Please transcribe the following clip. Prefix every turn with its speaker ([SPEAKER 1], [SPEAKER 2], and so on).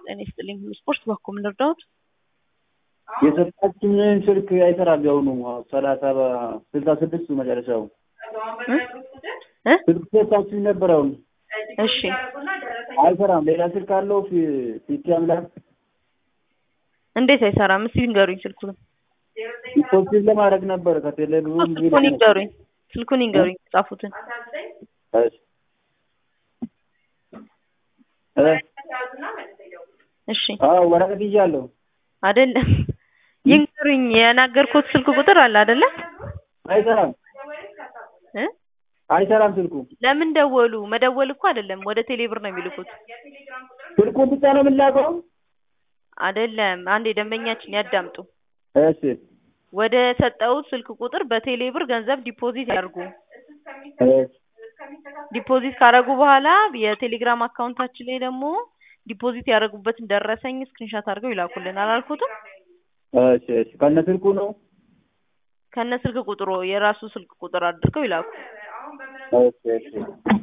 [SPEAKER 1] ጤና ይስጥልኝ። ስፖርት በኩል ምን ልርዳዎት?
[SPEAKER 2] የሰጣችንን ስልክ አይሰራም። ያሁኑ ሰላሳ ስልሳ ስድስት መጨረሻው
[SPEAKER 1] እ
[SPEAKER 2] ስልክ ሰጣችሁ ነበር። አሁን
[SPEAKER 1] እሺ
[SPEAKER 2] አይሰራም። ሌላ ስልክ አለው ፊት አምላክ
[SPEAKER 1] እንዴት አይሰራም? እስኪ ንገሩኝ ስልኩን።
[SPEAKER 2] ዲፖዚት ለማድረግ ነበር ከቴሌ ብሩ
[SPEAKER 1] ስልኩን ይንገሩኝ። ስልኩን ይንገሩኝ ጻፉትን። እሺ
[SPEAKER 2] አዎ ወረቀት ይዣለሁ።
[SPEAKER 1] አይደለም ይንገሩኝ። የናገርኩት ስልክ ቁጥር አለ አይደለ?
[SPEAKER 2] አይሰራም
[SPEAKER 1] እ
[SPEAKER 2] አይሰራም ስልኩ።
[SPEAKER 1] ለምን ደወሉ? መደወል እኮ አይደለም፣ ወደ ቴሌብር ነው የሚልኩት።
[SPEAKER 2] ስልኩን ብቻ ነው የምላቀው።
[SPEAKER 1] አይደለም፣ አንዴ ደንበኛችን ያዳምጡ።
[SPEAKER 2] እሺ
[SPEAKER 1] ወደ ሰጠውት ስልክ ቁጥር በቴሌብር ገንዘብ ዲፖዚት ያድርጉ።
[SPEAKER 2] እሺ
[SPEAKER 1] ዲፖዚት ካደረጉ በኋላ የቴሌግራም አካውንታችን ላይ ደግሞ ዲፖዚት ያደረጉበትን ደረሰኝ ስክሪንሻት አድርገው ይላኩልን። አላልኩትም?
[SPEAKER 2] እሺ እሺ ከነ ስልኩ ነው።
[SPEAKER 1] ከነ ስልክ ቁጥሩ የራሱ ስልክ ቁጥር አድርገው ይላኩ።
[SPEAKER 2] እሺ እሺ